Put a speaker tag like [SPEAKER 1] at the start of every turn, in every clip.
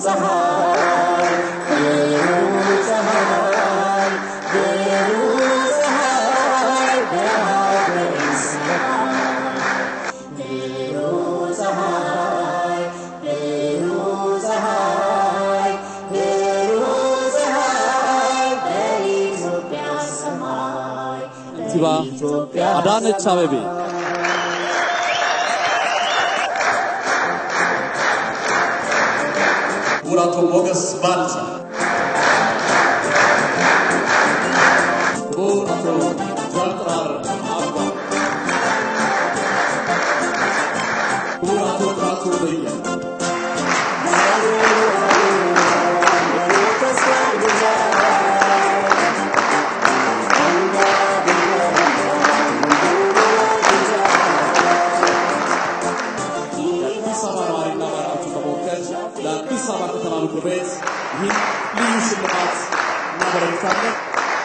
[SPEAKER 1] ከንቲባ አዳነች አቤቤ
[SPEAKER 2] ክቡር አቶ ሞገስ ባልቻ፣
[SPEAKER 1] ክቡር አቶ ጃንጥራር አባ፣ ክቡር አቶ ጥራቱ በየ፣ የአዲስ አበባ ነዋሪና ባለሀብቱን በመወከል ለአዲስ አበባ ከተማ ምክር ቤት ይህን ልዩ ሽልማት እናበረክታለን።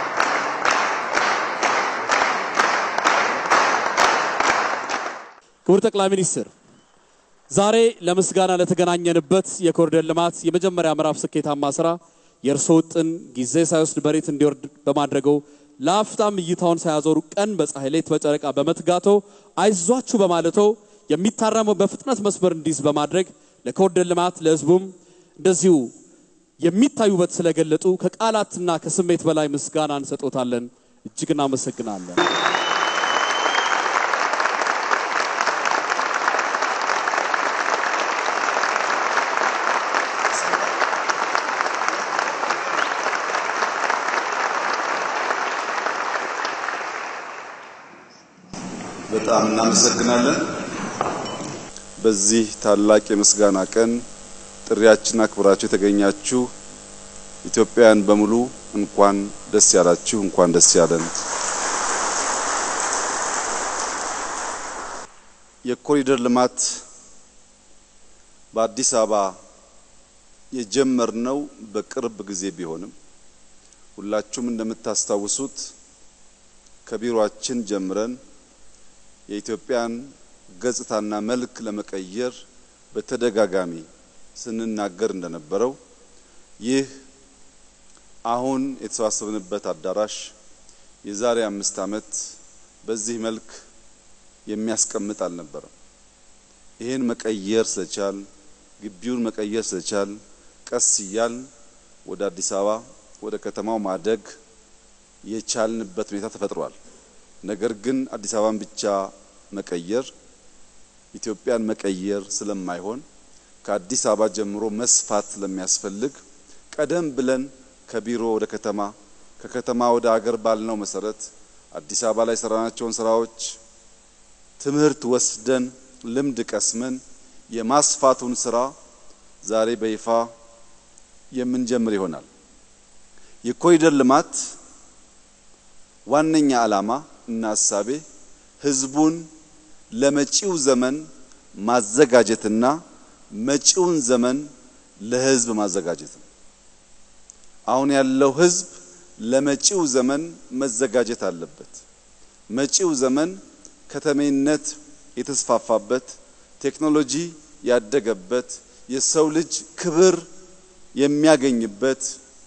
[SPEAKER 1] ክቡር ጠቅላይ ሚኒስትር ዛሬ ለምስጋና ለተገናኘንበት የኮሪደር ልማት የመጀመሪያ ምዕራፍ ስኬታማ ስራ የእርስዎ ውጥን ጊዜ ሳይወስድ መሬት እንዲወርድ በማድረገው ለአፍታም እይታውን ሳያዞሩ ቀን በፀሐይ ሌት በጨረቃ በመትጋቶ አይዟችሁ በማለቶ የሚታረመው በፍጥነት መስመር እንዲይዝ በማድረግ ለኮሪደር ልማት ለሕዝቡም እንደዚሁ የሚታዩበት ስለገለጡ ከቃላትና ከስሜት በላይ ምስጋና እንሰጦታለን። እጅግ እናመሰግናለን።
[SPEAKER 3] በጣም እናመሰግናለን። በዚህ ታላቅ የምስጋና ቀን ጥሪያችን አክብራችሁ የተገኛችሁ ኢትዮጵያውያን በሙሉ እንኳን ደስ ያላችሁ፣ እንኳን ደስ ያለን። የኮሪደር ልማት በአዲስ አበባ የጀመርነው በቅርብ ጊዜ ቢሆንም ሁላችሁም እንደምታስታውሱት ከቢሮአችን ጀምረን የኢትዮጵያን ገጽታና መልክ ለመቀየር በተደጋጋሚ ስንናገር እንደነበረው ይህ አሁን የተሰባሰብንበት አዳራሽ የዛሬ አምስት ዓመት በዚህ መልክ የሚያስቀምጥ አልነበረም። ይህን መቀየር ስለቻል ግቢውን መቀየር ስለቻል ቀስ እያል ወደ አዲስ አበባ ወደ ከተማው ማደግ የቻልንበት ሁኔታ ተፈጥሯል። ነገር ግን አዲስ አበባን ብቻ መቀየር ኢትዮጵያን መቀየር ስለማይሆን ከአዲስ አበባ ጀምሮ መስፋት ስለሚያስፈልግ ቀደም ብለን ከቢሮ ወደ ከተማ ከከተማ ወደ አገር ባልነው መሰረት አዲስ አበባ ላይ የሰራናቸውን ስራዎች ትምህርት ወስደን ልምድ ቀስመን የማስፋቱን ስራ ዛሬ በይፋ የምንጀምር ይሆናል። የኮሪደር ልማት ዋነኛ ዓላማ እና ሀሳቤ ህዝቡን ለመጪው ዘመን ማዘጋጀትና መጪውን ዘመን ለህዝብ ማዘጋጀት ነው። አሁን ያለው ህዝብ ለመጪው ዘመን መዘጋጀት አለበት። መጪው ዘመን ከተሜነት የተስፋፋበት፣ ቴክኖሎጂ ያደገበት፣ የሰው ልጅ ክብር የሚያገኝበት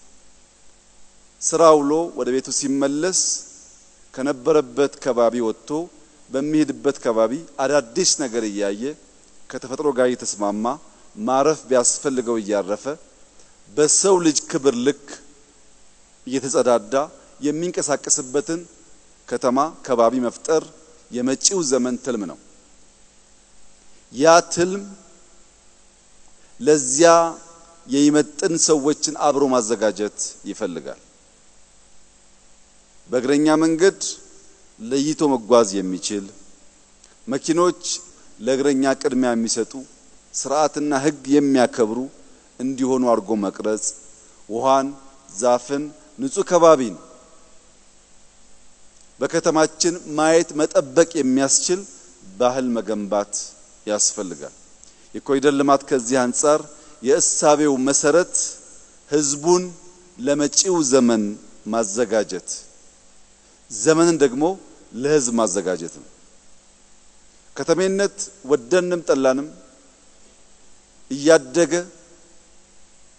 [SPEAKER 3] ስራ ውሎ ወደ ቤቱ ሲመለስ ከነበረበት ከባቢ ወጥቶ በሚሄድበት ከባቢ አዳዲስ ነገር እያየ ከተፈጥሮ ጋር እየተስማማ ማረፍ ቢያስፈልገው እያረፈ በሰው ልጅ ክብር ልክ እየተጸዳዳ የሚንቀሳቀስበትን ከተማ ከባቢ መፍጠር የመጪው ዘመን ትልም ነው። ያ ትልም ለዚያ የሚመጥን ሰዎችን አብሮ ማዘጋጀት ይፈልጋል። በእግረኛ መንገድ ለይቶ መጓዝ የሚችል መኪኖች ለእግረኛ ቅድሚያ የሚሰጡ ስርዓትና ሕግ የሚያከብሩ እንዲሆኑ አድርጎ መቅረጽ፣ ውሃን፣ ዛፍን፣ ንጹህ ከባቢን በከተማችን ማየት መጠበቅ የሚያስችል ባህል መገንባት ያስፈልጋል። የኮሪደር ልማት ከዚህ አንጻር የእሳቤው መሰረት ህዝቡን ለመጪው ዘመን ማዘጋጀት ዘመንን ደግሞ ለህዝብ ማዘጋጀት ነው። ከተሜነት ወደንም ጠላንም እያደገ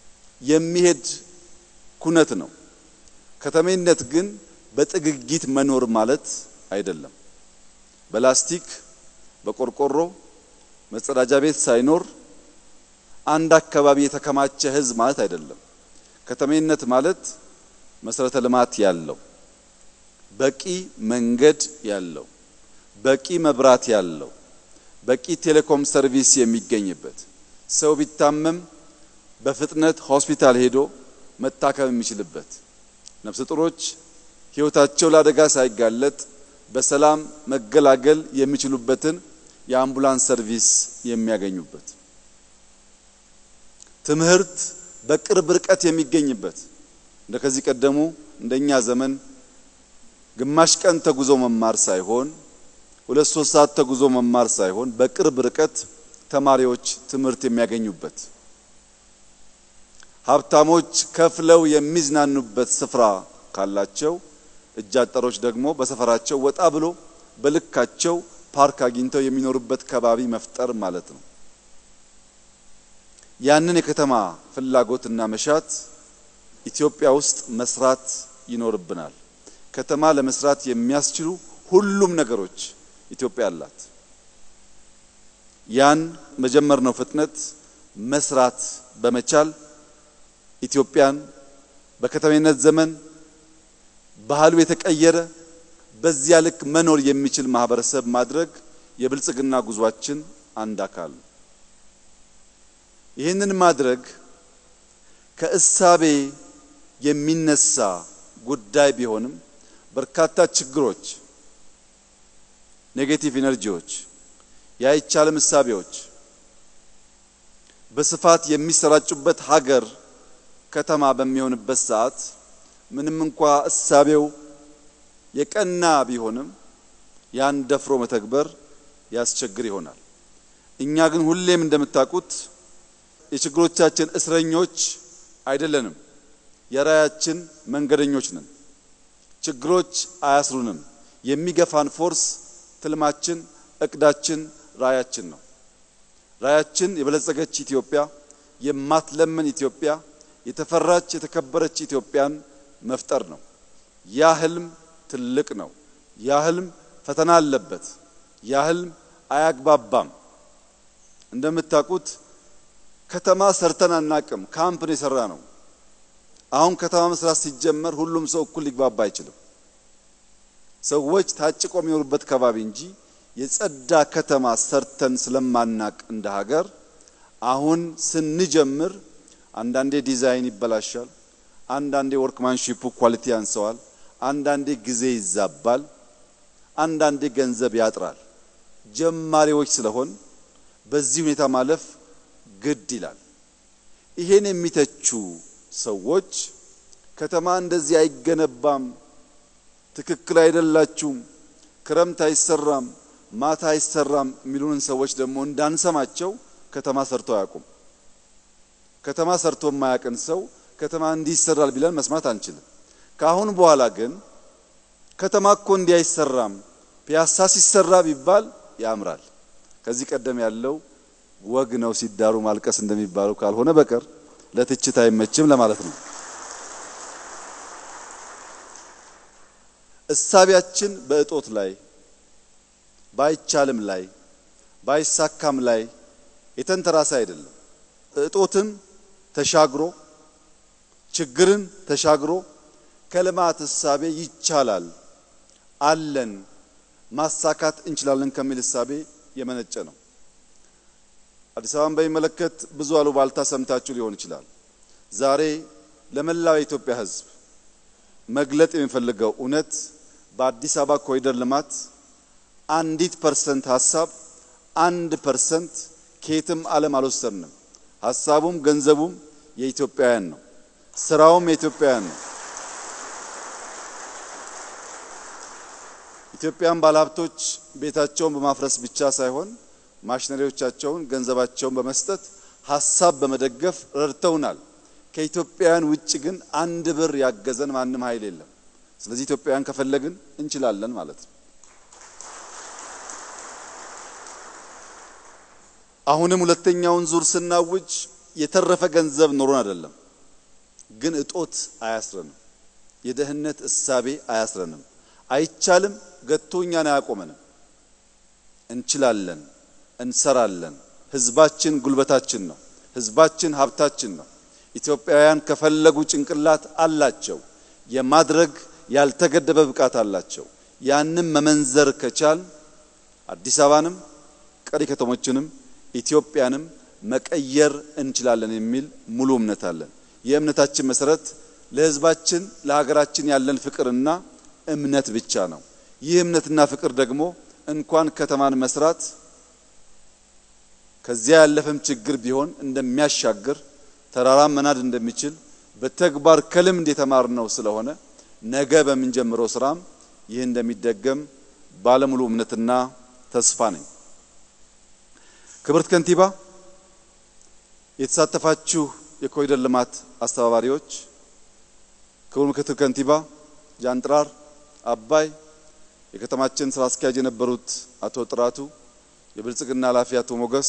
[SPEAKER 3] የሚሄድ ኩነት ነው። ከተሜነት ግን በጥግጊት መኖር ማለት አይደለም። በላስቲክ በቆርቆሮ መጸዳጃ ቤት ሳይኖር አንድ አካባቢ የተከማቸ ሕዝብ ማለት አይደለም። ከተሜነት ማለት መሰረተ ልማት ያለው፣ በቂ መንገድ ያለው፣ በቂ መብራት ያለው፣ በቂ ቴሌኮም ሰርቪስ የሚገኝበት ሰው ቢታመም በፍጥነት ሆስፒታል ሄዶ መታከም የሚችልበት ነፍሰ ጡሮች ሕይወታቸው ለአደጋ ሳይጋለጥ በሰላም መገላገል የሚችሉበትን የአምቡላንስ ሰርቪስ የሚያገኙበት ትምህርት በቅርብ ርቀት የሚገኝበት እንደ ከዚህ ቀደሙ እንደኛ ዘመን ግማሽ ቀን ተጉዞ መማር ሳይሆን ሁለት ሶስት ሰዓት ተጉዞ መማር ሳይሆን በቅርብ ርቀት ተማሪዎች ትምህርት የሚያገኙበት ሀብታሞች ከፍለው የሚዝናኑበት ስፍራ ካላቸው እጅ አጠሮች ደግሞ በሰፈራቸው ወጣ ብሎ በልካቸው ፓርክ አግኝተው የሚኖሩበት ከባቢ መፍጠር ማለት ነው። ያንን የከተማ ፍላጎትና መሻት ኢትዮጵያ ውስጥ መስራት ይኖርብናል። ከተማ ለመስራት የሚያስችሉ ሁሉም ነገሮች ኢትዮጵያ አላት። ያን መጀመር ነው ፍጥነት መስራት በመቻል ኢትዮጵያን በከተሜነት ዘመን ባህሉ የተቀየረ በዚያ ልክ መኖር የሚችል ማህበረሰብ ማድረግ የብልጽግና ጉዟችን አንድ አካል ነው። ይህንን ማድረግ ከእሳቤ የሚነሳ ጉዳይ ቢሆንም በርካታ ችግሮች፣ ኔጌቲቭ ኢነርጂዎች፣ የአይቻልም እሳቤዎች በስፋት የሚሰራጩበት ሀገር ከተማ በሚሆንበት ሰዓት ምንም እንኳ እሳቤው የቀና ቢሆንም ያን ደፍሮ መተግበር ያስቸግር ይሆናል። እኛ ግን ሁሌም እንደምታውቁት የችግሮቻችን እስረኞች አይደለንም፣ የራያችን መንገደኞች ነን። ችግሮች አያስሩንም። የሚገፋን ፎርስ ትልማችን፣ እቅዳችን፣ ራያችን ነው። ራያችን የበለጸገች ኢትዮጵያ፣ የማትለምን ኢትዮጵያ፣ የተፈራች የተከበረች ኢትዮጵያን መፍጠር ነው። ያ ህልም ትልቅ ነው። ያ ህልም ፈተና አለበት። ያ ህልም አያግባባም። እንደምታውቁት ከተማ ሰርተን አናቅም። ካምፕ ነው የሰራ ነው። አሁን ከተማ መስራት ሲጀመር ሁሉም ሰው እኩል ሊግባባ አይችልም። ሰዎች ታጭቆ የሚኖሩበት ከባቢ እንጂ የጸዳ ከተማ ሰርተን ስለማናቅ እንደ ሀገር አሁን ስንጀምር አንዳንዴ ዲዛይን ይበላሻል፣ አንዳንዴ ወርክማንሺፑ ኳሊቲ ያንሰዋል፣ አንዳንዴ ጊዜ ይዛባል፣ አንዳንዴ ገንዘብ ያጥራል። ጀማሪዎች ስለሆን በዚህ ሁኔታ ማለፍ ግድ ይላል። ይሄን የሚተቹ ሰዎች ከተማ እንደዚህ አይገነባም፣ ትክክል አይደላችሁም፣ ክረምት አይሰራም፣ ማታ አይሰራም የሚሉንን ሰዎች ደግሞ እንዳንሰማቸው ከተማ ሰርቶ አያውቁም። ከተማ ሰርቶ የማያውቅን ሰው ከተማ እንዲህ ይሰራል ቢለን መስማት አንችልም። ከአሁን በኋላ ግን ከተማ እኮ እንዲህ አይሰራም፣ ፒያሳ ሲሰራ ቢባል ያምራል። ከዚህ ቀደም ያለው ወግ ነው ሲዳሩ ማልቀስ እንደሚባለው ካልሆነ በቀር ለትችት አይመችም ለማለት ነው። እሳቢያችን በእጦት ላይ ባይቻልም ላይ ባይሳካም ላይ የተንተራሰ አይደለም። እጦትን ተሻግሮ ችግርን ተሻግሮ ከልማት እሳቤ ይቻላል፣ አለን፣ ማሳካት እንችላለን ከሚል እሳቤ የመነጨ ነው። አዲስ አበባን በሚመለከት ብዙ አሉባልታ ሰምታችሁ ሊሆን ይችላል። ዛሬ ለመላው የኢትዮጵያ ሕዝብ መግለጥ የሚፈልገው እውነት በአዲስ አበባ ኮሪደር ልማት አንዲት ፐርሰንት ሀሳብ አንድ ፐርሰንት ከየትም ዓለም አልወሰድንም። ሀሳቡም ገንዘቡም የኢትዮጵያውያን ነው። ስራውም የኢትዮጵያውያን ነው። ኢትዮጵያን ባለሀብቶች ቤታቸውን በማፍረስ ብቻ ሳይሆን ማሽነሪዎቻቸውን፣ ገንዘባቸውን በመስጠት ሀሳብ በመደገፍ ረድተውናል። ከኢትዮጵያውያን ውጭ ግን አንድ ብር ያገዘን ማንም ኃይል የለም። ስለዚህ ኢትዮጵያውያን ከፈለግን እንችላለን ማለት ነው። አሁንም ሁለተኛውን ዙር ስናውጅ የተረፈ ገንዘብ ኖሮን አይደለም። ግን እጦት አያስረንም። የደህንነት እሳቤ አያስረንም። አይቻልም ገቶ እኛን አያቆመንም። እንችላለን፣ እንሰራለን። ህዝባችን ጉልበታችን ነው። ህዝባችን ሀብታችን ነው። ኢትዮጵያውያን ከፈለጉ ጭንቅላት አላቸው። የማድረግ ያልተገደበ ብቃት አላቸው። ያንም መመንዘር ከቻል አዲስ አበባንም ቀሪ ከተሞችንም ኢትዮጵያንም መቀየር እንችላለን የሚል ሙሉ እምነት አለን። የእምነታችን መሰረት ለህዝባችን ለሀገራችን ያለን ፍቅርና እምነት ብቻ ነው። ይህ እምነትና ፍቅር ደግሞ እንኳን ከተማን መስራት ከዚያ ያለፈም ችግር ቢሆን እንደሚያሻግር ተራራም መናድ እንደሚችል በተግባር ከልምድ የተማርነው ስለሆነ ነገ በምንጀምረው ስራም ይህ እንደሚደገም ባለሙሉ እምነትና ተስፋ ነኝ። ክብርት ከንቲባ፣ የተሳተፋችሁ የኮሪደር ልማት አስተባባሪዎች፣ ክቡር ምክትል ከንቲባ ጃንጥራር አባይ፣ የከተማችን ስራ አስኪያጅ የነበሩት አቶ ጥራቱ፣ የብልጽግና ኃላፊ አቶ ሞገስ፣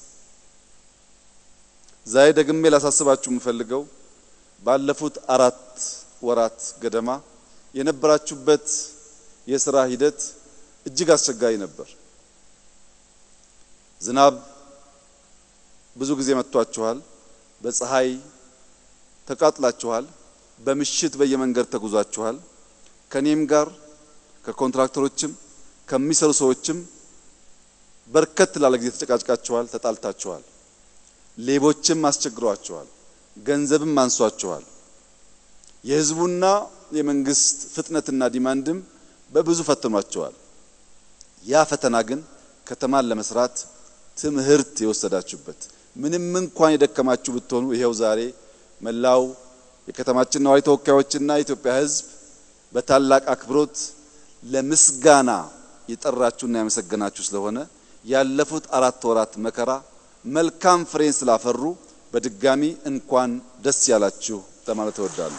[SPEAKER 3] ዛሬ ደግሜ ላሳስባችሁ የምፈልገው ባለፉት አራት ወራት ገደማ የነበራችሁበት የስራ ሂደት እጅግ አስቸጋሪ ነበር። ዝናብ ብዙ ጊዜ መጥቷችኋል። በፀሐይ ተቃጥላችኋል። በምሽት በየመንገድ ተጉዛችኋል። ከኔም ጋር ከኮንትራክተሮችም ከሚሰሩ ሰዎችም በርከት ላለ ጊዜ ተጨቃጭቃችኋል፣ ተጣልታችኋል። ሌቦችም አስቸግሯችኋል። ገንዘብም አንሷችኋል። የህዝቡና የመንግስት ፍጥነትና ዲማንድም በብዙ ፈትኗቸዋል። ያ ፈተና ግን ከተማን ለመስራት ትምህርት የወሰዳችሁበት ምንም እንኳን የደከማችሁ ብትሆኑ ይሄው ዛሬ መላው የከተማችን ነዋሪ ተወካዮችና የኢትዮጵያ ህዝብ በታላቅ አክብሮት ለምስጋና የጠራችሁና ያመሰገናችሁ ስለሆነ ያለፉት አራት ወራት መከራ መልካም ፍሬን ስላፈሩ በድጋሚ እንኳን ደስ ያላችሁ ለማለት እወዳለሁ።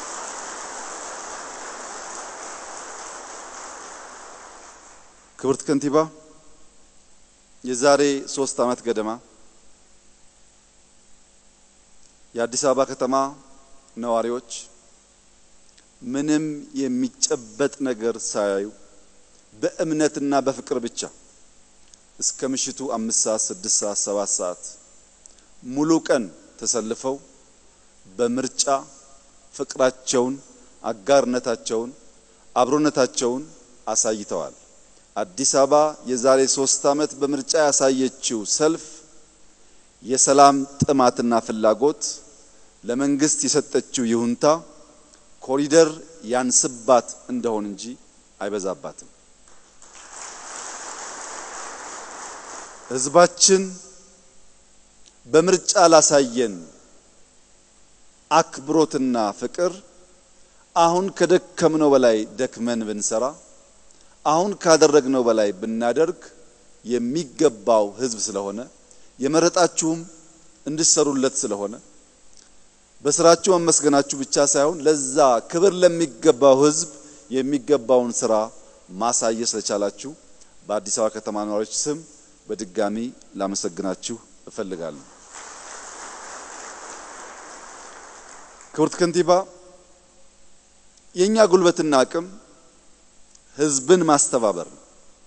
[SPEAKER 3] ክብርት ከንቲባ የዛሬ ሶስት ዓመት ገደማ የአዲስ አበባ ከተማ ነዋሪዎች ምንም የሚጨበጥ ነገር ሳያዩ በእምነትና በፍቅር ብቻ እስከ ምሽቱ አምስት ሰዓት ስድስት ሰዓት ሰባት ሰዓት ሙሉ ቀን ተሰልፈው በምርጫ ፍቅራቸውን፣ አጋርነታቸውን፣ አብሮነታቸውን አሳይተዋል። አዲስ አበባ የዛሬ ሶስት ዓመት በምርጫ ያሳየችው ሰልፍ የሰላም ጥማትና ፍላጎት ለመንግስት የሰጠችው ይሁንታ ኮሪደር ያንስባት እንደሆን እንጂ አይበዛባትም። ህዝባችን በምርጫ ላሳየን አክብሮትና ፍቅር አሁን ከደከምነው በላይ ደክመን ብንሰራ አሁን ካደረግነው በላይ ብናደርግ የሚገባው ህዝብ ስለሆነ የመረጣችሁም እንድሰሩለት ስለሆነ በስራችሁ መመስገናችሁ ብቻ ሳይሆን ለዛ ክብር ለሚገባው ህዝብ የሚገባውን ስራ ማሳየት ስለቻላችሁ በአዲስ አበባ ከተማ ነዋሪዎች ስም በድጋሚ ላመሰግናችሁ እፈልጋለሁ። ክብርት ከንቲባ፣ የኛ ጉልበትና አቅም ህዝብን ማስተባበር ነው።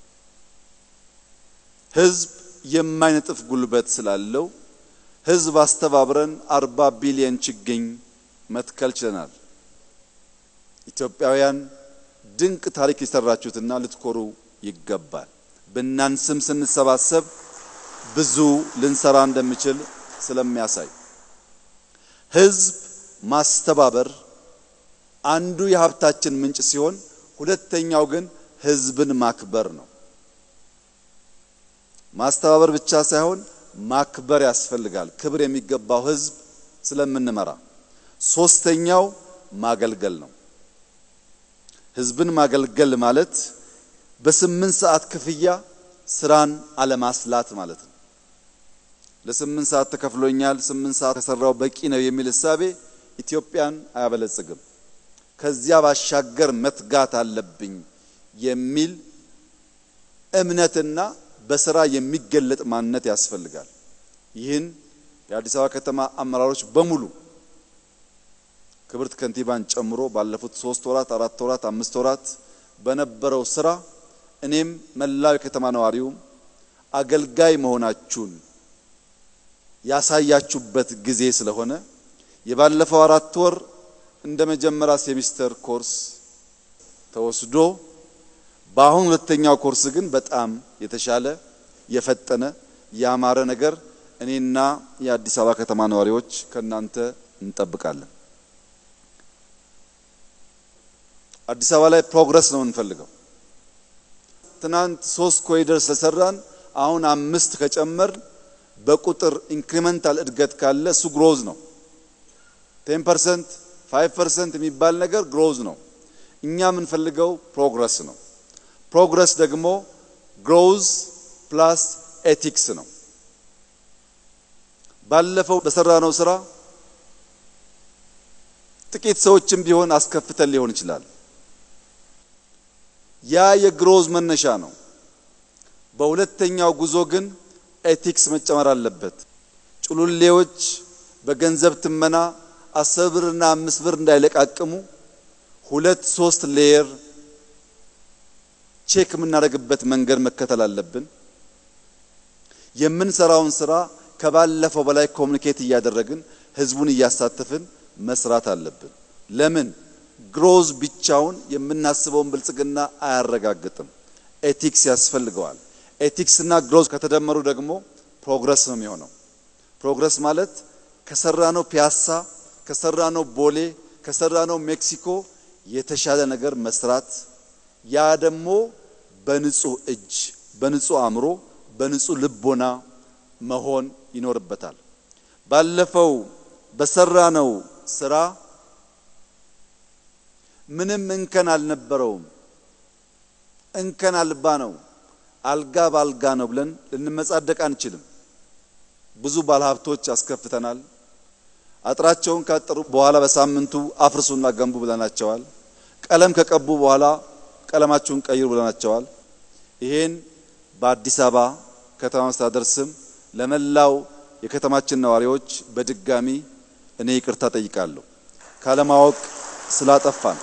[SPEAKER 3] ህዝብ የማይነጥፍ ጉልበት ስላለው ህዝብ አስተባብረን አርባ ቢሊዮን ችግኝ መትከል ችለናል። ኢትዮጵያውያን ድንቅ ታሪክ የሰራችሁትና ልትኮሩ ይገባል። ብናንስም ስንሰባሰብ ብዙ ልንሰራ እንደሚችል ስለሚያሳይ ህዝብ ማስተባበር አንዱ የሀብታችን ምንጭ ሲሆን ሁለተኛው ግን ህዝብን ማክበር ነው። ማስተባበር ብቻ ሳይሆን ማክበር ያስፈልጋል። ክብር የሚገባው ህዝብ ስለምንመራ። ሶስተኛው ማገልገል ነው። ህዝብን ማገልገል ማለት በስምንት ሰዓት ክፍያ ስራን አለማስላት ማለት ነው። ለስምንት ሰዓት ተከፍሎኛል፣ ስምንት ሰዓት ከሰራው በቂ ነው የሚል እሳቤ ኢትዮጵያን አያበለጽግም። ከዚያ ባሻገር መትጋት አለብኝ የሚል እምነትና በስራ የሚገለጥ ማንነት ያስፈልጋል። ይህን የአዲስ አበባ ከተማ አመራሮች በሙሉ ክብርት ከንቲባን ጨምሮ ባለፉት ሶስት ወራት፣ አራት ወራት፣ አምስት ወራት በነበረው ስራ እኔም መላው የከተማ ነዋሪውም አገልጋይ መሆናችሁን ያሳያችሁበት ጊዜ ስለሆነ የባለፈው አራት ወር እንደ መጀመሪያ ሴሚስተር ኮርስ ተወስዶ በአሁን ሁለተኛው ኮርስ ግን በጣም የተሻለ የፈጠነ ያማረ ነገር እኔና የአዲስ አበባ ከተማ ነዋሪዎች ከናንተ እንጠብቃለን። አዲስ አበባ ላይ ፕሮግረስ ነው የምንፈልገው። ትናንት ሶስት ኮሪደር ስለሰራን አሁን አምስት ከጨመር በቁጥር ኢንክሪመንታል እድገት ካለ እሱ ግሮዝ ነው። 10% 5% የሚባል ነገር ግሮዝ ነው። እኛ የምንፈልገው ፕሮግረስ ነው። ፕሮግረስ ደግሞ ግሮዝ ፕላስ ኤቲክስ ነው። ባለፈው በሰራነው ስራ ጥቂት ሰዎችም ቢሆን አስከፍተን ሊሆን ይችላል። ያ የግሮዝ መነሻ ነው። በሁለተኛው ጉዞ ግን ኤቲክስ መጨመር አለበት። ጩሉሌዎች በገንዘብ ትመና አስር ብርና አምስት ብር እንዳይለቃቅሙ ሁለት ሶስት ሌየር ቼክ የምናደርግበት መንገድ መከተል አለብን። የምንሰራውን ስራ ከባለፈው በላይ ኮሚኒኬት እያደረግን ህዝቡን እያሳተፍን መስራት አለብን። ለምን ግሮዝ ብቻውን የምናስበውን ብልጽግና አያረጋግጥም። ኤቲክስ ያስፈልገዋል። ኤቲክስ እና ግሮዝ ከተደመሩ ደግሞ ፕሮግረስ ነው የሚሆነው። ፕሮግረስ ማለት ከሰራነው ፒያሳ፣ ከሰራነው ቦሌ፣ ከሰራነው ሜክሲኮ የተሻለ ነገር መስራት ያ ደግሞ በንጹህ እጅ፣ በንጹህ አእምሮ፣ በንጹህ ልቦና መሆን ይኖርበታል። ባለፈው በሰራነው ስራ ምንም እንከን አልነበረውም። እንከን አልባ ነው፣ አልጋ ባልጋ ነው ብለን ልንመጻደቅ አንችልም። ብዙ ባለሀብቶች አስከፍተናል። አጥራቸውን ካጠሩ በኋላ በሳምንቱ አፍርሱና ገንቡ ብለናቸዋል። ቀለም ከቀቡ በኋላ ቀለማችሁን ቀይሩ ብለናቸዋል። ይሄን በአዲስ አበባ ከተማ መስተዳደር ስም ለመላው የከተማችን ነዋሪዎች በድጋሚ እኔ ይቅርታ ጠይቃለሁ ካለማወቅ ስላጠፋን።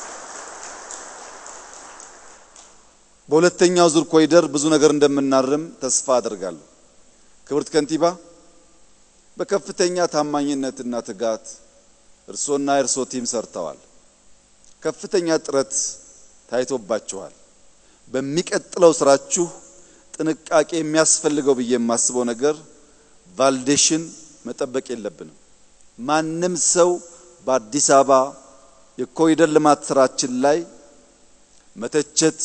[SPEAKER 3] በሁለተኛው ዙር ኮሪደር ብዙ ነገር እንደምናርም ተስፋ አደርጋለሁ። ክብርት ከንቲባ በከፍተኛ ታማኝነትና ትጋት እርሶና የእርሶ ቲም ሰርተዋል። ከፍተኛ ጥረት ታይቶባችኋል። በሚቀጥለው ስራችሁ ጥንቃቄ የሚያስፈልገው ብዬ የማስበው ነገር ቫልዴሽን መጠበቅ የለብንም። ማንም ሰው በአዲስ አበባ የኮሪደር ልማት ስራችን ላይ መተቸት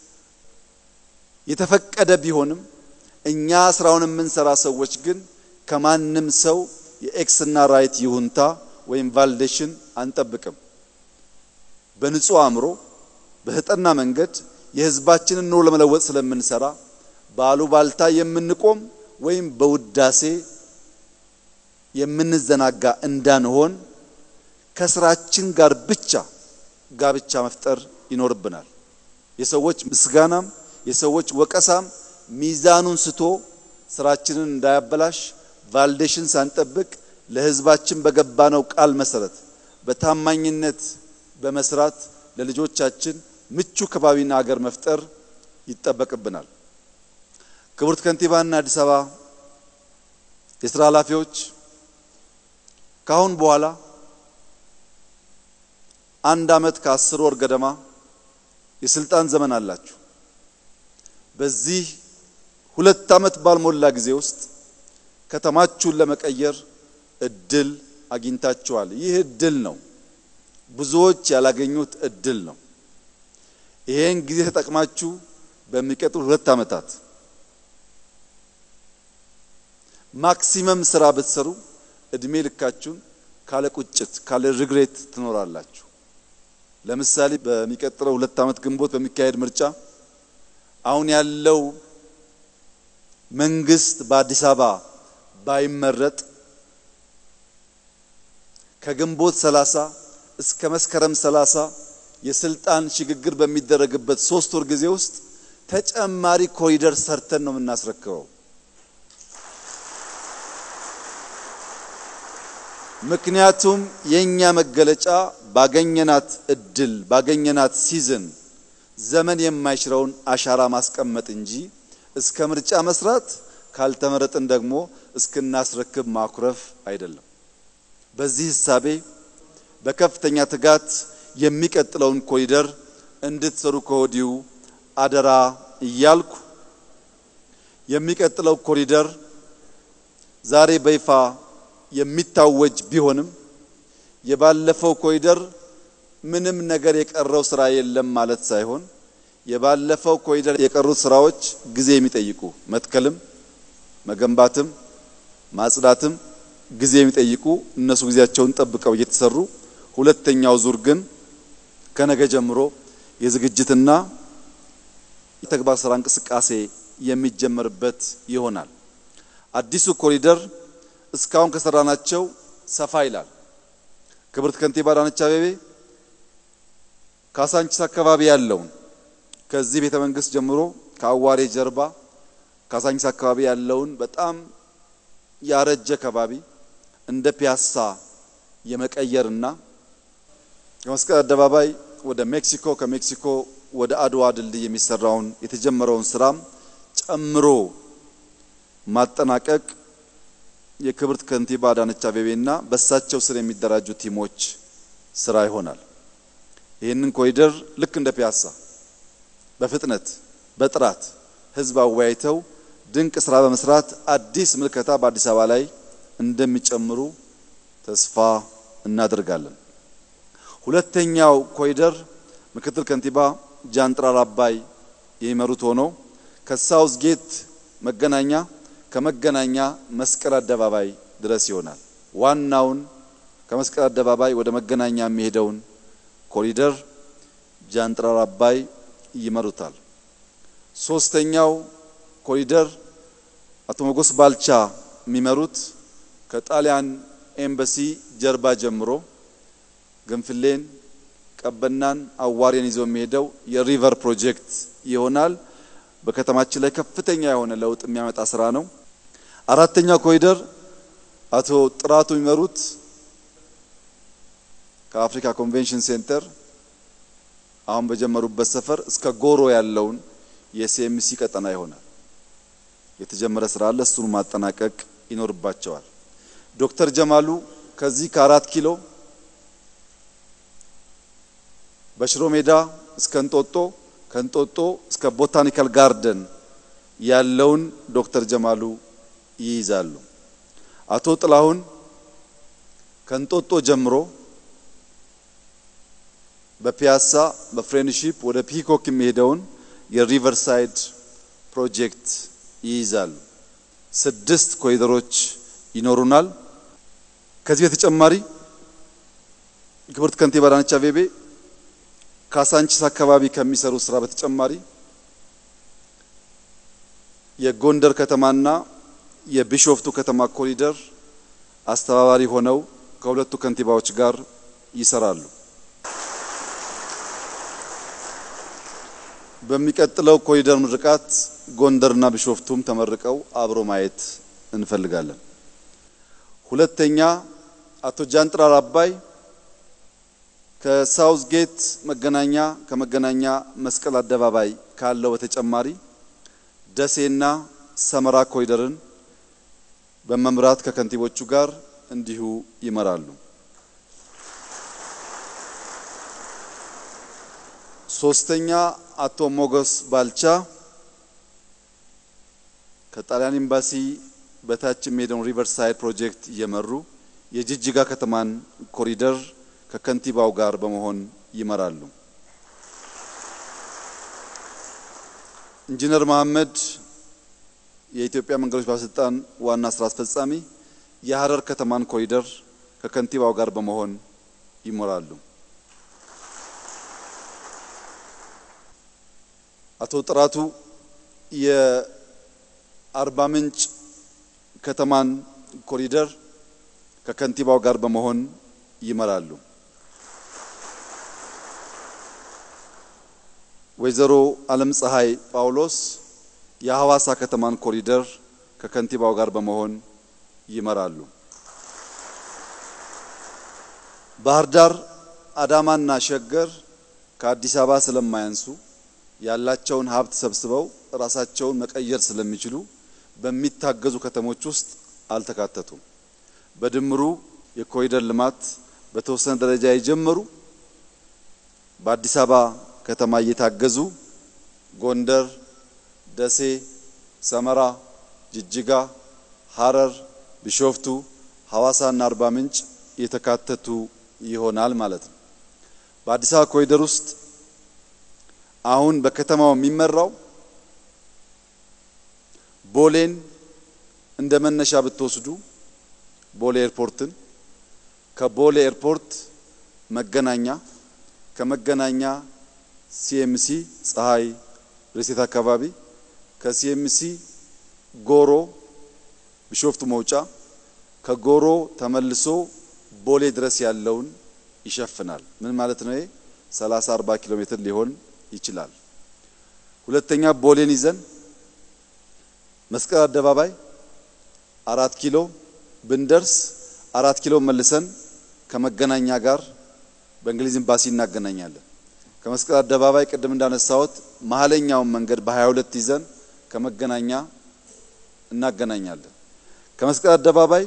[SPEAKER 3] የተፈቀደ ቢሆንም እኛ ስራውን የምንሰራ ሰዎች ግን ከማንም ሰው የኤክስ እና ራይት ይሁንታ ወይም ቫልዴሽን አንጠብቅም። በንጹህ አእምሮ በተጠና መንገድ የህዝባችንን ኑሮ ለመለወጥ ስለምንሰራ በአሉባልታ የምንቆም ወይም በውዳሴ የምንዘናጋ እንዳንሆን ከስራችን ጋር ብቻ ጋብቻ መፍጠር ይኖርብናል። የሰዎች ምስጋናም የሰዎች ወቀሳም ሚዛኑን ስቶ ስራችንን እንዳያበላሽ ቫልዴሽን ሳንጠብቅ ለህዝባችን በገባነው ቃል መሰረት በታማኝነት በመስራት ለልጆቻችን ምቹ ከባቢና ሀገር መፍጠር ይጠበቅብናል። ክቡርት ከንቲባና አዲስ አበባ የስራ ኃላፊዎች ካሁን በኋላ አንድ አመት ከአስር ወር ገደማ የስልጣን ዘመን አላችሁ። በዚህ ሁለት አመት ባልሞላ ጊዜ ውስጥ ከተማችሁን ለመቀየር እድል አግኝታችኋል። ይህ እድል ነው፣ ብዙዎች ያላገኙት እድል ነው። ይሄን ጊዜ ተጠቅማችሁ በሚቀጥሉ ሁለት አመታት ማክሲመም ስራ ብትሰሩ እድሜ ልካችሁን ካለ ቁጭት ካለ ሪግሬት ትኖራላችሁ። ለምሳሌ በሚቀጥለው ሁለት አመት ግንቦት በሚካሄድ ምርጫ አሁን ያለው መንግስት በአዲስ አበባ ባይመረጥ ከግንቦት 30 እስከ መስከረም 30 የስልጣን ሽግግር በሚደረግበት ሶስት ወር ጊዜ ውስጥ ተጨማሪ ኮሪደር ሰርተን ነው የምናስረክበው። ምክንያቱም የኛ መገለጫ ባገኘናት እድል ባገኘናት ሲዝን ዘመን የማይሽረውን አሻራ ማስቀመጥ እንጂ እስከ ምርጫ መስራት ካልተመረጥን ደግሞ እስክናስረክብ ማኩረፍ አይደለም። በዚህ ህሳቤ በከፍተኛ ትጋት የሚቀጥለውን ኮሪደር እንድትሰሩ ከወዲሁ አደራ እያልኩ የሚቀጥለው ኮሪደር ዛሬ በይፋ የሚታወጅ ቢሆንም የባለፈው ኮሪደር ምንም ነገር የቀረው ስራ የለም ማለት ሳይሆን የባለፈው ኮሪደር የቀሩት ስራዎች ጊዜ የሚጠይቁ መትከልም፣ መገንባትም፣ ማጽዳትም ጊዜ የሚጠይቁ እነሱ ጊዜያቸውን ጠብቀው እየተሰሩ ሁለተኛው ዙር ግን ከነገ ጀምሮ የዝግጅትና የተግባር ስራ እንቅስቃሴ የሚጀመርበት ይሆናል። አዲሱ ኮሪደር እስካሁን ከሰራናቸው ሰፋ ይላል። ክብርት ከንቲባ አዳነች አቤቤ ካሳንቺስ አካባቢ ያለውን ከዚህ ቤተ መንግስት ጀምሮ ከአዋሬ ጀርባ ካሳንቺስ አካባቢ ያለውን በጣም ያረጀ ከባቢ እንደ ፒያሳ የመቀየርና ከመስቀል አደባባይ ወደ ሜክሲኮ ከሜክሲኮ ወደ አድዋ ድልድይ የሚሰራውን የተጀመረውን ስራም ጨምሮ ማጠናቀቅ የክብርት ከንቲባ አዳነች አቤቤና በሳቸው ስር የሚደራጁ ቲሞች ስራ ይሆናል። ይህንን ኮሪደር ልክ እንደ ፒያሳ በፍጥነት በጥራት ህዝብ አወያይተው ድንቅ ስራ በመስራት አዲስ ምልከታ በአዲስ አበባ ላይ እንደሚጨምሩ ተስፋ እናደርጋለን። ሁለተኛው ኮሪደር ምክትል ከንቲባ ጃንጥራር አባይ የሚመሩት ሆኖ ከሳውዝ ጌት መገናኛ ከመገናኛ መስቀል አደባባይ ድረስ ይሆናል። ዋናውን ከመስቀል አደባባይ ወደ መገናኛ የሚሄደውን ኮሪደር ጃንጥራር አባይ ይመሩታል። ሶስተኛው ኮሪደር አቶ ሞጎስ ባልቻ የሚመሩት ከጣሊያን ኤምባሲ ጀርባ ጀምሮ ግንፍሌን፣ ቀበናን፣ አዋሬን ይዞ የሚሄደው የሪቨር ፕሮጀክት ይሆናል። በከተማችን ላይ ከፍተኛ የሆነ ለውጥ የሚያመጣ ስራ ነው። አራተኛው ኮሪደር አቶ ጥራቱ የሚመሩት ከአፍሪካ ኮንቬንሽን ሴንተር አሁን በጀመሩበት ሰፈር እስከ ጎሮ ያለውን የሲኤምሲ ቀጠና ይሆናል። የተጀመረ ስራ አለ። እሱን ማጠናቀቅ ይኖርባቸዋል። ዶክተር ጀማሉ ከዚህ ከአራት ኪሎ በሽሮ ሜዳ እስከ እንጦጦ ከእንጦጦ እስከ ቦታኒካል ጋርደን ያለውን ዶክተር ጀማሉ ይይዛሉ። አቶ ጥላሁን ከእንጦጦ ጀምሮ በፒያሳ በፍሬንድሺፕ ወደ ፒኮክ የሚሄደውን የሪቨርሳይድ ፕሮጀክት ይይዛሉ። ስድስት ኮሪደሮች ይኖሩናል። ከዚህ በተጨማሪ ክብርት ከንቲባ አዳነች አቤቤ ካሳንቺስ አካባቢ ከሚሰሩ ስራ በተጨማሪ የጎንደር ከተማና የቢሾፍቱ ከተማ ኮሪደር አስተባባሪ ሆነው ከሁለቱ ከንቲባዎች ጋር ይሰራሉ። በሚቀጥለው ኮሪደር ምርቃት ጎንደርና ቢሾፍቱም ተመርቀው አብሮ ማየት እንፈልጋለን። ሁለተኛ አቶ ጃንጥራር አባይ ከሳውዝ ጌት መገናኛ ከመገናኛ መስቀል አደባባይ ካለው በተጨማሪ ደሴና ሰመራ ኮሪደርን በመምራት ከከንቲቦቹ ጋር እንዲሁ ይመራሉ። ሶስተኛ አቶ ሞገስ ባልቻ ከጣሊያን ኤምባሲ በታች የሚሄደውን ሪቨርሳይድ ፕሮጀክት እየመሩ የጅጅጋ ከተማን ኮሪደር ከከንቲባው ጋር በመሆን ይመራሉ። ኢንጂነር መሐመድ የኢትዮጵያ መንገዶች ባለስልጣን ዋና ስራ አስፈጻሚ የሀረር ከተማን ኮሪደር ከከንቲባው ጋር በመሆን ይመራሉ። አቶ ጥራቱ የአርባ ምንጭ ከተማን ኮሪደር ከከንቲባው ጋር በመሆን ይመራሉ። ወይዘሮ አለም ፀሐይ ጳውሎስ የሐዋሳ ከተማን ኮሪደር ከከንቲባው ጋር በመሆን ይመራሉ። ባህር ዳር፣ አዳማና ሸገር ከአዲስ አበባ ስለማያንሱ ያላቸውን ሀብት ሰብስበው ራሳቸውን መቀየር ስለሚችሉ በሚታገዙ ከተሞች ውስጥ አልተካተቱም። በድምሩ የኮሪደር ልማት በተወሰነ ደረጃ የጀመሩ በአዲስ አበባ ከተማ እየታገዙ ጎንደር፣ ደሴ፣ ሰመራ፣ ጅጅጋ፣ ሐረር፣ ቢሾፍቱ፣ ሐዋሳና አርባ ምንጭ የተካተቱ ይሆናል ማለት ነው። በአዲስ አበባ ኮሪደር ውስጥ አሁን በከተማው የሚመራው ቦሌን እንደ መነሻ ብትወስዱ ቦሌ ኤርፖርትን ከቦሌ ኤርፖርት መገናኛ ከመገናኛ ሲኤምሲ ፀሐይ ሪሴት አካባቢ ከሲኤምሲ ጎሮ ቢሾፍቱ መውጫ ከጎሮ ተመልሶ ቦሌ ድረስ ያለውን ይሸፍናል። ምን ማለት ነው? 30 40 ኪሎ ሜትር ሊሆን ይችላል። ሁለተኛ ቦሌን ይዘን መስቀል አደባባይ አራት ኪሎ ብንደርስ አራት ኪሎ መልሰን ከመገናኛ ጋር በእንግሊዝ ኤምባሲ እናገናኛለን። ከመስቀል አደባባይ ቅድም እንዳነሳሁት መሀለኛውን መንገድ በ22 ይዘን ከመገናኛ እናገናኛለን። ከመስቀል አደባባይ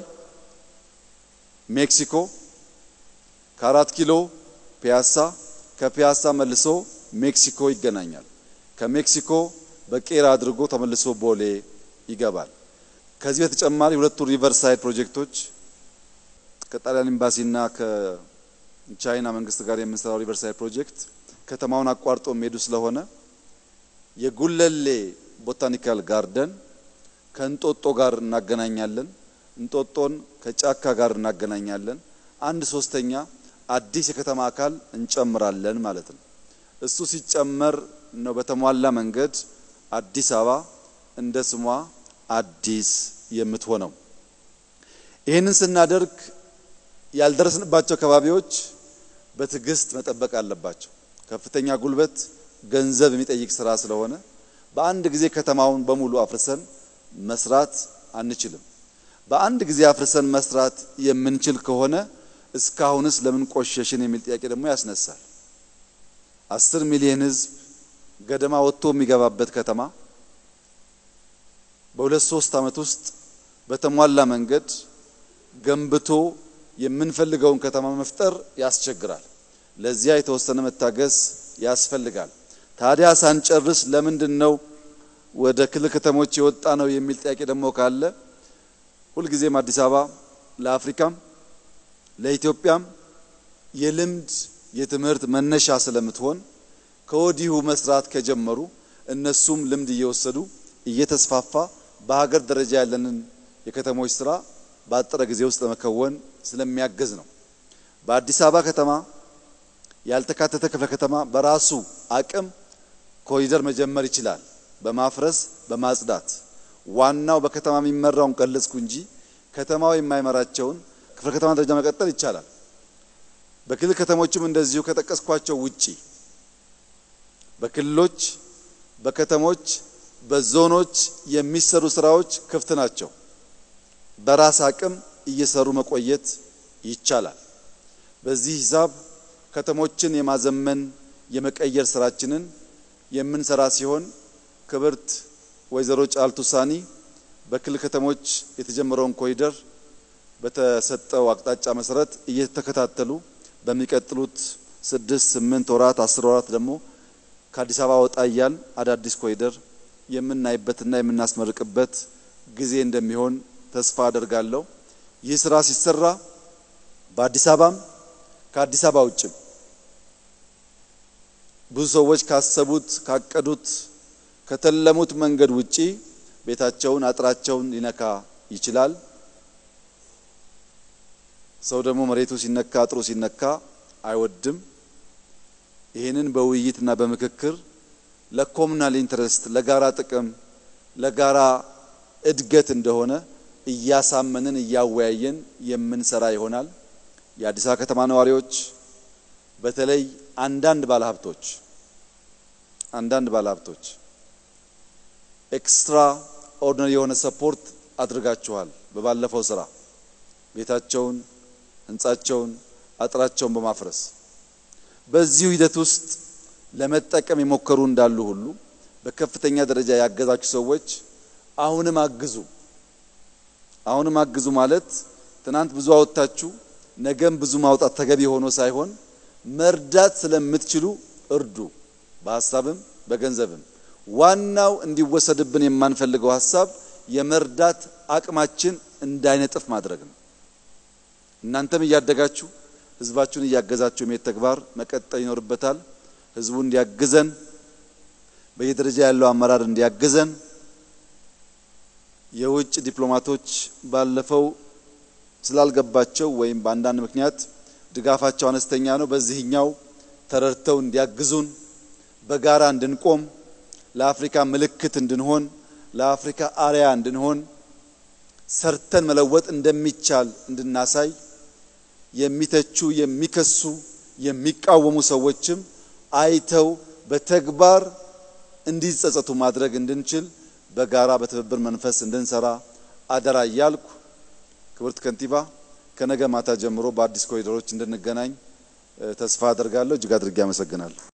[SPEAKER 3] ሜክሲኮ፣ ከአራት ኪሎ ፒያሳ፣ ከፒያሳ መልሶ ሜክሲኮ ይገናኛል። ከሜክሲኮ በቄራ አድርጎ ተመልሶ ቦሌ ይገባል። ከዚህ በተጨማሪ ሁለቱ ሪቨር ሳይድ ፕሮጀክቶች ከጣሊያን ኤምባሲና ከቻይና መንግስት ጋር የምንሰራው ሪቨር ሳይድ ፕሮጀክት ከተማውን አቋርጦ የሚሄዱ ስለሆነ የጉለሌ ቦታኒካል ጋርደን ከእንጦጦ ጋር እናገናኛለን። እንጦጦን ከጫካ ጋር እናገናኛለን። አንድ ሶስተኛ አዲስ የከተማ አካል እንጨምራለን ማለት ነው። እሱ ሲጨመር ነው በተሟላ መንገድ አዲስ አበባ እንደ ስሟ አዲስ የምትሆነው። ይህንን ስናደርግ ያልደረስንባቸው አካባቢዎች በትዕግስት መጠበቅ አለባቸው። ከፍተኛ ጉልበት፣ ገንዘብ የሚጠይቅ ስራ ስለሆነ በአንድ ጊዜ ከተማውን በሙሉ አፍርሰን መስራት አንችልም። በአንድ ጊዜ አፍርሰን መስራት የምንችል ከሆነ እስካሁንስ ለምን ቆሸሽን የሚል ጥያቄ ደግሞ ያስነሳል። አስር ሚሊዮን ሕዝብ ገደማ ወጥቶ የሚገባበት ከተማ በሁለት ሶስት ዓመት ውስጥ በተሟላ መንገድ ገንብቶ የምንፈልገውን ከተማ መፍጠር ያስቸግራል። ለዚያ የተወሰነ መታገስ ያስፈልጋል። ታዲያ ሳንጨርስ ለምንድን ነው ወደ ክልል ከተሞች የወጣ ነው የሚል ጥያቄ ደግሞ ካለ ሁልጊዜም አዲስ አበባ ለአፍሪካም ለኢትዮጵያም የልምድ የትምህርት መነሻ ስለምትሆን ከወዲሁ መስራት ከጀመሩ እነሱም ልምድ እየወሰዱ እየተስፋፋ በሀገር ደረጃ ያለንን የከተሞች ስራ በአጠረ ጊዜ ውስጥ ለመከወን ስለሚያገዝ ነው። በአዲስ አበባ ከተማ ያልተካተተ ክፍለ ከተማ በራሱ አቅም ኮሪደር መጀመር ይችላል። በማፍረስ በማጽዳት ዋናው በከተማ የሚመራውን ገለጽኩ እንጂ ከተማው የማይመራቸውን ክፍለ ከተማ ደረጃ መቀጠል ይቻላል። በክልል ከተሞችም እንደዚሁ ከጠቀስኳቸው ውጪ በክልሎች፣ በከተሞች፣ በዞኖች የሚሰሩ ስራዎች ክፍት ናቸው። በራስ አቅም እየሰሩ መቆየት ይቻላል። በዚህ ሂሳብ ከተሞችን የማዘመን የመቀየር ስራችንን የምንሰራ ሲሆን ክብርት ወይዘሮ ጫልቱ ሳኒ በክልል ከተሞች የተጀመረውን ኮሪደር በተሰጠው አቅጣጫ መሰረት እየተከታተሉ በሚቀጥሉት ስድስት ስምንት ወራት አስር ወራት ደግሞ ከአዲስ አበባ ወጣ እያል አዳዲስ ኮሪደር የምናይበትና የምናስመርቅበት ጊዜ እንደሚሆን ተስፋ አደርጋለሁ። ይህ ስራ ሲሰራ በአዲስ አበባም ከአዲስ አበባ ውጭም ብዙ ሰዎች ካሰቡት ካቀዱት ከተለሙት መንገድ ውጪ ቤታቸውን አጥራቸውን ሊነካ ይችላል። ሰው ደግሞ መሬቱ ሲነካ አጥሩ ሲነካ አይወድም። ይህንን በውይይትና በምክክር ለኮሙናል ኢንትረስት ለጋራ ጥቅም ለጋራ እድገት እንደሆነ እያሳመንን እያወያየን የምንሰራ ይሆናል። የአዲስ አበባ ከተማ ነዋሪዎች በተለይ አንዳንድ ባለሀብቶች አንዳንድ ባለሀብቶች ኤክስትራ ኦርዲነሪ የሆነ ሰፖርት አድርጋችኋል። በባለፈው ስራ ቤታቸውን፣ ህንጻቸውን፣ አጥራቸውን በማፍረስ በዚሁ ሂደት ውስጥ ለመጠቀም የሞከሩ እንዳሉ ሁሉ በከፍተኛ ደረጃ ያገዛችሁ ሰዎች አሁንም አግዙ። አሁንም አግዙ ማለት ትናንት ብዙ አወጣችሁ ነገም ብዙ ማውጣት ተገቢ ሆኖ ሳይሆን መርዳት ስለምትችሉ እርዱ፣ በሀሳብም በገንዘብም። ዋናው እንዲወሰድብን የማንፈልገው ሀሳብ የመርዳት አቅማችን እንዳይነጥፍ ማድረግ ነው። እናንተም እያደጋችሁ ህዝባችሁን እያገዛችሁ የመሄድ ተግባር መቀጠል ይኖርበታል። ህዝቡ እንዲያግዘን፣ በየደረጃ ያለው አመራር እንዲያግዘን የውጭ ዲፕሎማቶች ባለፈው ስላልገባቸው ወይም በአንዳንድ ምክንያት ድጋፋቸው አነስተኛ ነው። በዚህኛው ተረድተው እንዲያግዙን በጋራ እንድንቆም ለአፍሪካ ምልክት እንድንሆን ለአፍሪካ አርያ እንድንሆን ሰርተን መለወጥ እንደሚቻል እንድናሳይ የሚተቹ፣ የሚከሱ፣ የሚቃወሙ ሰዎችም አይተው በተግባር እንዲጸጸቱ ማድረግ እንድንችል በጋራ በትብብር መንፈስ እንድንሰራ አደራ እያልኩ ክብርት ከንቲባ ከነገ ማታ ጀምሮ በአዲስ ኮሪደሮች እንድንገናኝ ተስፋ አደርጋለሁ። እጅግ አድርጌ አመሰግናለሁ።